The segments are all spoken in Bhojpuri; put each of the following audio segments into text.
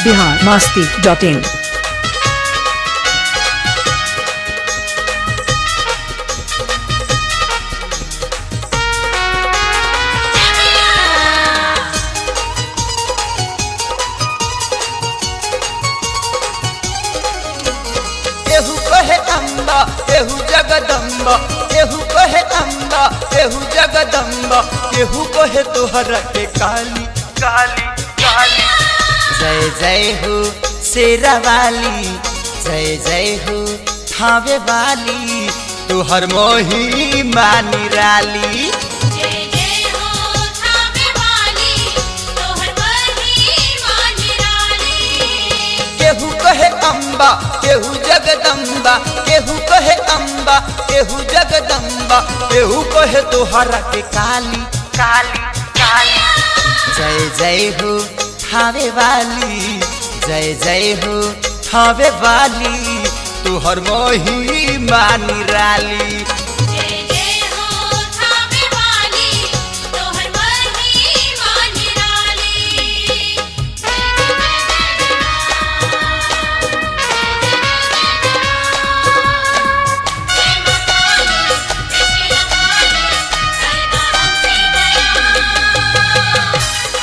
बिहार मास्ती डॉट इन केहू कहे अम्बा केहू जगदम्बा केहू कहे अम्बा केहू जगदम्बा केहू कहे तोहरा के काली काली काली जय जय हो शेरा वाली जय जय हो थावे वाली तोहर मोही मानी राली जय जय हो थावे वाली तोहर महिमा निराली केहू कहे अम्बा केहू जगदम्बा केहू कहे अम्बा केहू जगदम्बा केहू कहे तोहरा के काली काली काली जय जय हो थावे वाली जय जय हो थावे वाली तोहर मोही मानी राली जय जय हो थावे वाली तोहर महिमा निराली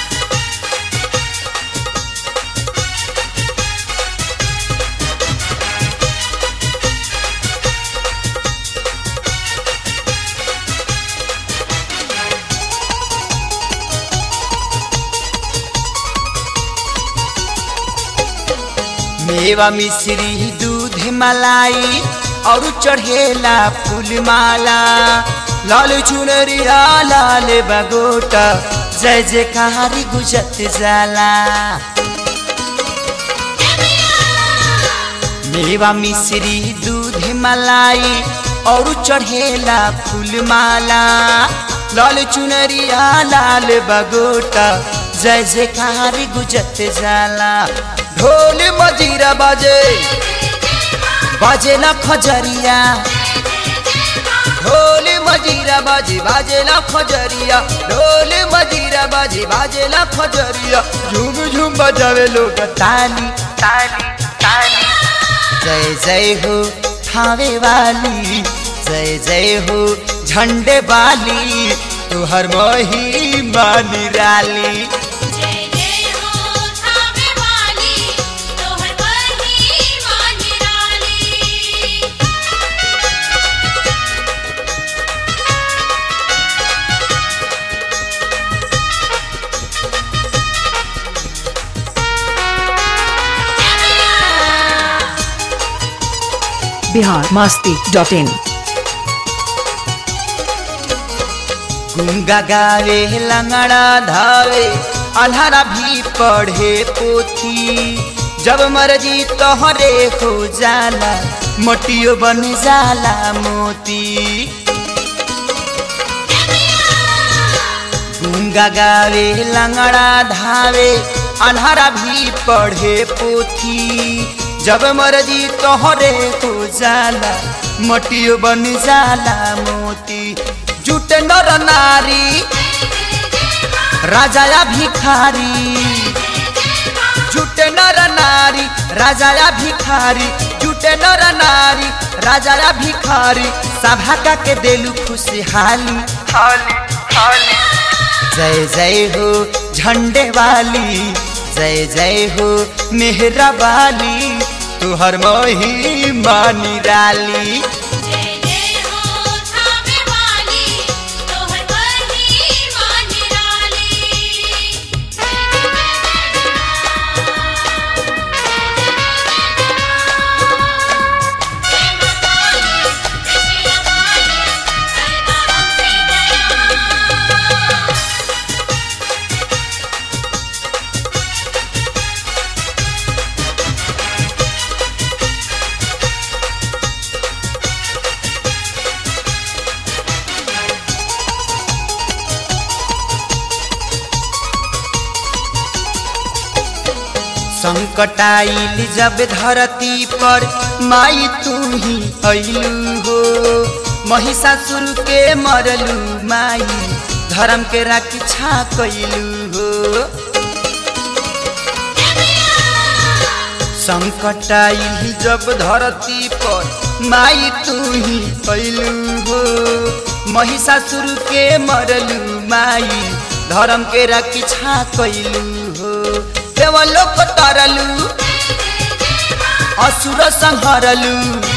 मेवा मिश्री दूध मलाई और चढ़ेला फूल माला लाल चुनरिया लाल बगोटा जय जयकारी गुजत जाला मेवा मिश्री दूध मलाई और चढ़ेला फूल माला लाल चुनरिया लाल बगोटा जय जयकारी गुजत जाला ढोल मजीरा बाजे बाजे ना खजरिया ढोल मजीरा बाजे बाजे ना खजरिया ढोल मजीरा बाजे बाजे ना खजरिया झूम झूम बजावे लोग ताली ताली ताली जय जय हो थावे वाली जय जय हो झंडे वाली तुहर मोही मानी राली जय जय हो थावे वाली तोहर महिमा निराली बिहार मास्ती डॉट इन गुंगा गावे लंगड़ा धावे अल्हरा भी पढ़े पोथी जब मर्जी तोहरे हो जाला मोटियो बन जाला मोती गुंगा गावे लंगड़ा धावे अल्हरा भी पढ़े पोथी जब मर्जी तोहरे हो जाला मोटियो बन जाला मोती जुट नर नारी राजाया भिखारी जुटे नर नारी राजाया भिखारी जुटे नर नारी राजाया भिखारी सभा का के देलू खुशहाली हाली हाली जय जय हो झंडे वाली जय जय हो मेहरा वाली तुहर मोही मानी राली जय जय हो थावे वाली तोहर महिमा निराली संकट आइल जब धरती पर माई तू ही अइलू हो महिषासुर के मरलू माई धर्म के रक्षा कैलू हो संकट आई जब धरती पर माई तू ही कैलू हो महिषासुर के मरलू माई धर्म के रक्षा कैलू हो देवलोक तरलू असुर संहरलू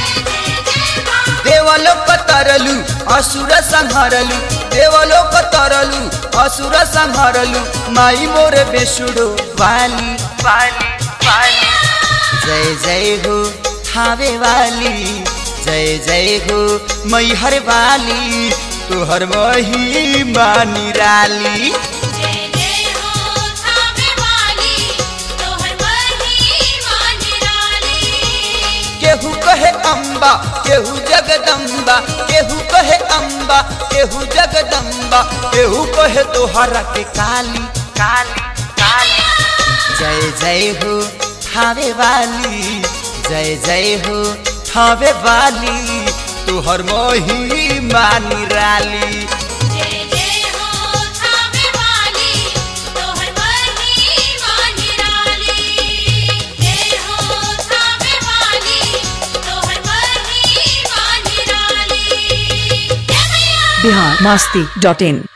देवलोक तरलू असुर संहरलू देवलोक तरलू असुर संहरलू माई मोर बेसुडो वाली वाली वाली जय जय हो थावे वाली जय जय हो मैहर वाली तुहर महिमा निराली जय जय हो थावे वाली तोहर महिमा निराली केहू कहे अम्बा केहू जगदम्बा केहू कहे अम्बा केहू जगदम्बा केहू कहे तोहरा के काली काली काली जय जय हो थावे वाली जय जय हो थावे वाली तुहर महिमा निराली जय जय हो थावे वाली तोहर महिमा निराली जय हो थावे वाली तोहर महिमा निराली जय मैया बिहार मास्ती डॉट इन